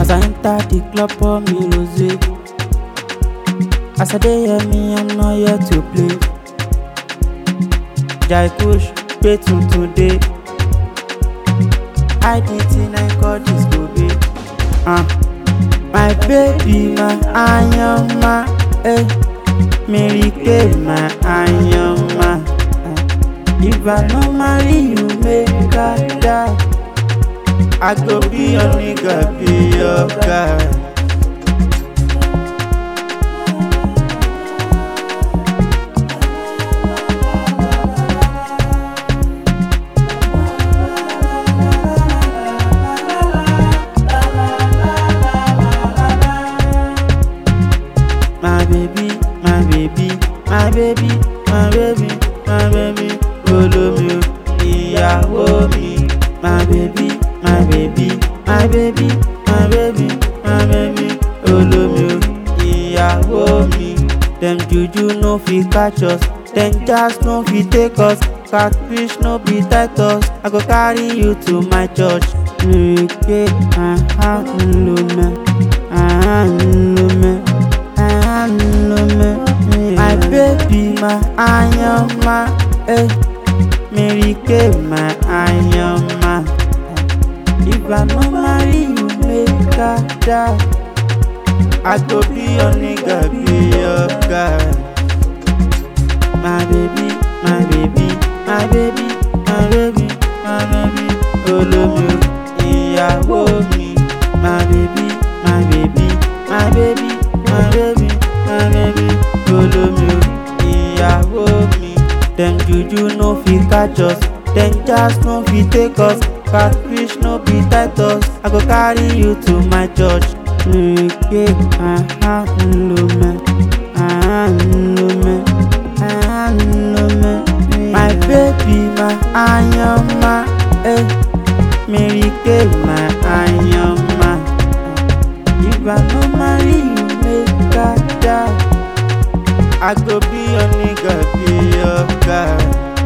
As I enter the club, pour me rosé. As I dey hear me, I'm not here to play. Jai Kush, pay tuntun dey. I did thing I call this go be. Uh. My baby, my ayama, eh. Mary Kay, my ayama. Eh. If I no marry you, make I die. I go be your nigga, be your guy. My baby, my baby, my baby, my baby, my baby, olómi o, ìyàwó mi. My baby, my baby, my baby, my baby, my baby, olómi o, ìyàwó mi. Dem juju no fit catch us, dem jazz no fit take us, catfish no be titus. I go carry you to my church. Lèrèké àhálùmẹ̀ àhálùmẹ̀ àhálùmẹ̀. My baby, my ayama, eh. Mary Kay, my ayama. If I no marry you, make I die. I go be your nigga, be your guy. My baby, my baby, my baby, my baby, my baby, olómi o, ìyàwó mi. My baby, my baby, my baby, my baby, my baby, olómi o, ìyàwó mi. Dem juju no fit catch us, dem jazz no fit take us, catfish no be titus. I go carry you to my church. Lèrèké àhálùmẹ̀ àhálùmẹ̀ àhálùmẹ̀. My baby, my ayama, eh. Mary Kay, my ayama. If I no marry you, make I die. I go be your nigga, be your guy.